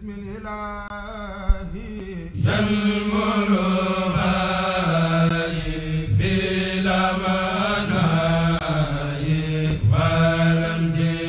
بسم الإله ينمر بلا مناي ولم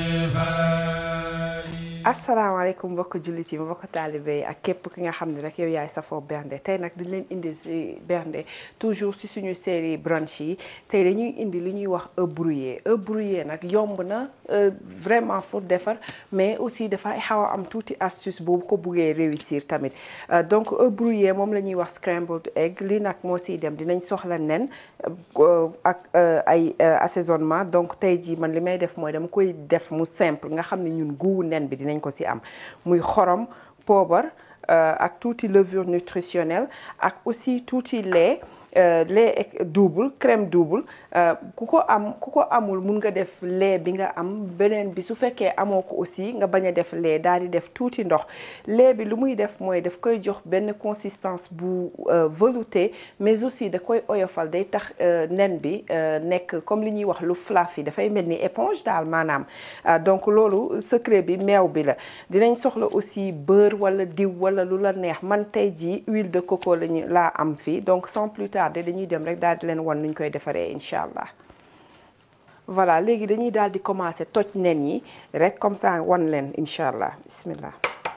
asalaamaaleykum mbokk jullit yi mbokk taalibe yi ak képp ki nga xam ne rek yow yaay safoo bernde tey nag di leen indi si bernde toujours si suñu série brunch yi tey dañuy indi li ñuy wax œuf brouillé œuf brouillé nag yomb na vraiment pour defar mais aussi dafay xaw a am tuuti astuce boobu ko buggee réussir tamit donc œuf brouillé moom la ñuy wax scrambled egg li nag moo siy dem dinañ soxla nen ak ay assaisonnement donc tey jii man li may def mooy dama koy def mu simple nga xam ne ñun guuwu nen bi dinañ ko ci am muy xorom poobar ak tuuti levure nutritionnelle ak aussi tuuti lait lait double crème double ku ko am ku ko amul mun nga def lait bi nga am beneen bi su fekkee amoo ko aussi nga bañ a def lait daal di def tuuti ndox lait bi lu muy def mooy daf koy jox benn consistance bu velouté mais aussi da koy oyofal day tax nen bi nekk comme li ñuy wax lu fluffy dafay mel ni éponge daal maanaam donc loolu secret bi meew bi la dinañ soxla aussi beurre wala diw wala lu la neex man tey jii huile de coco lañu laa am fii donc sans plus tarder dañuy dem rek daal di leen wan nuñ koy defaree incha allah voilà léegi dañuy daal di commencer toj nen yi rek comme ça wan leen incha allah bismillah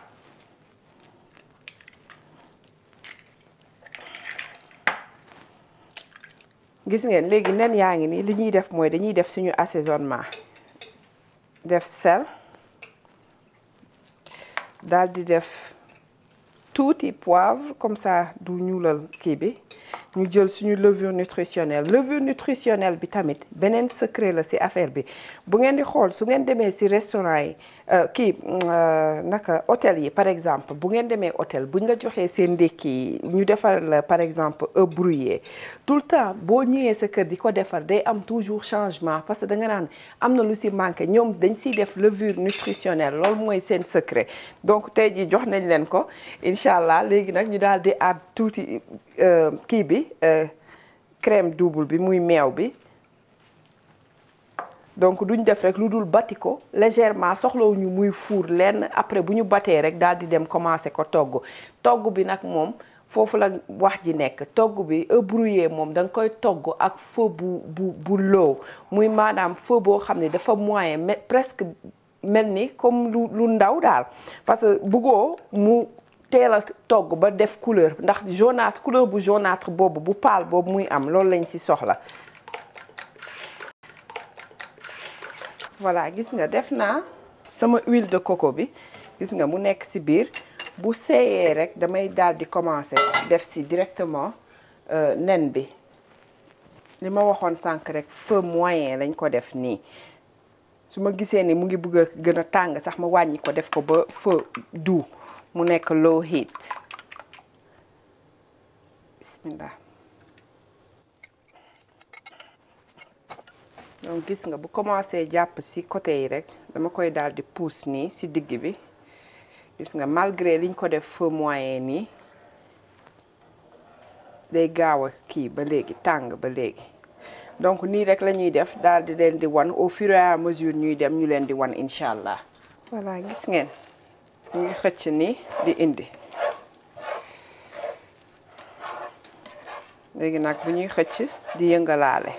gis ngeen léegi nen yaa ngi nii li ñuy def mooy dañuy def suñu assaisonnement def sel daal di def tuuti poivre comme ça du ñuulal kii bi ñu jël suñu levure nutritionnelle levure nutritionnelle bi tamit beneen secret la ci affaire bi bu ngeen di xool su ngeen demee ci restaurant yi kii naka hôtel yi par exemple bu ngeen demee hôtel buñ la joxee seen ndékki yi ñu defar la par exemple œuf brouillé tout le temps boo ñëwee sa kër di ko defar day am toujours changement parce que da nga naan am na lu ci manqué ñoom dañ ciy def levure nutritionnelle loolu mooy seen secret donc tey jii jox nañ leen ko incha allah léegi nag ñu daal di add tuuti kii bi crème double bi muy meew bi donc duñ def rek lu dul bati ko légèrement soxlawuñu muy fuur lenn après bu ñu batee rek daal di dem commencer ko togg togg bi nag moom foofu la wax ji nekk togg bi œuf brouillé moom da nga koy togg ak feu bu bu bu low muy maanaam feu boo xam ne dafa moyen mais presque mel ni comme lu lu ndaw daal parce que bëggoo mu teel a togg ba def couleur ndax jaunâtre couleur bu jaunâtre boobu bu pâle boobu muy am loolu lañ ci soxla voilà gis nga def naa sama huile de coco bi gis nga mu nekk ci biir bu seeyee rek damay daal di commencer def ci directement nen bi li ma waxoon sànq rek feu moyen lañ ko def nii su ma gisee ni mu ngi bëgg a gën a tàng sax ma wàññi ko def ko ba feu doux mu nekk low heat bismillah donc gis nga bu commencé jàpp ci côté yi rek dama koy daal di pousse nii ci digg bi gis nga malgré liñ ko def feu moyen nii day gaaw a kii ba léegi tàng ba léegi donc nii rek la ñuy def daal di leen di wan au fur et à mesure ñuy dem ñu leen di wan incha allah voilà gis ngeen ñu ngi xëcc ni di indi léegi nag bu ñuy xëcc di yëngalaale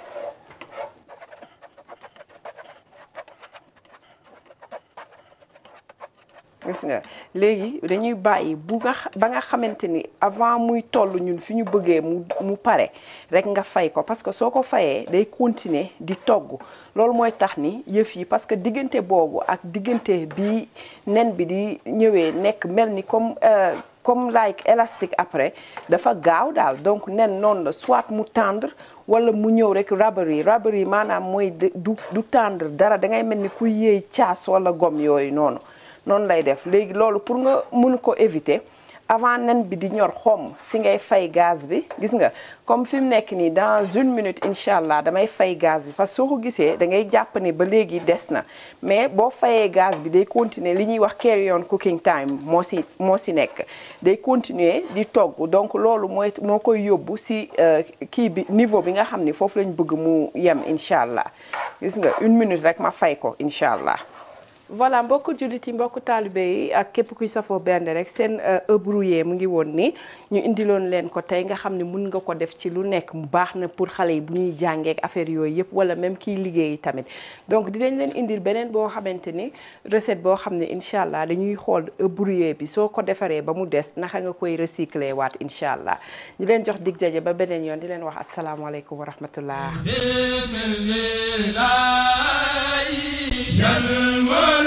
gis nga léegi dañuy bàyyi bu nga ba nga xamante ni avant muy toll ñun fi ñu bëggee mu mu pare rek nga fay ko parce que soo ko fayee day continuer di togg loolu mooy tax ni yëf yi parce que diggante boobu ak diggante bi nen bi di ñëwee nekk mel ni comme comme like élastique après dafa gaaw daal donc nen noonu la soit mu tendre wala mu ñëw rek rubbery rubbery maanaam mooy du du tendre dara da ngay mel ni kuy yëy caas wala gomme yooyu noonu noonu lay def léegi loolu pour nga mun ko éviter avant nen bi di ñor xomm si ngay fay gaz bi gis nga comme fi mu nekk nii dans une minute incha allah damay fay gaz bi parce que soo ko gisee da ngay jàpp ni ba léegi des na mais boo fayee gaz bi day continuer li ñuy wax carry on cooking time moo si moo si nekk day continuer di togg donc loolu mooy moo koy yóbbu si kii bi niveau bi nga xam ni foofu lañ bëgg mu yem incha allah gis nga une minute rek ma fay ko incha allah voilà mbokku jullit yi mbokku taalibe yi ak képp kuy safoo bernde rek seen œuf brouillé mu ngi woon ni ñu indiloon leen ko tey nga xam ne mun nga ko def ci lu nekk mu baax na pour xale yi bu ñuy jàngee ak affaire yooyu yëpp wala même kiy liggéey tamit donc dinañ leen indil beneen boo xamante ni recette boo xam ne incha allah dañuy xool œuf brouillé bi soo ko defaree ba mu des naka nga koy recycler waat incha allah ñu leen jox dig jaje ba beneen yoon di leen wax asalaamaaleykum wa rahmatullah bismillah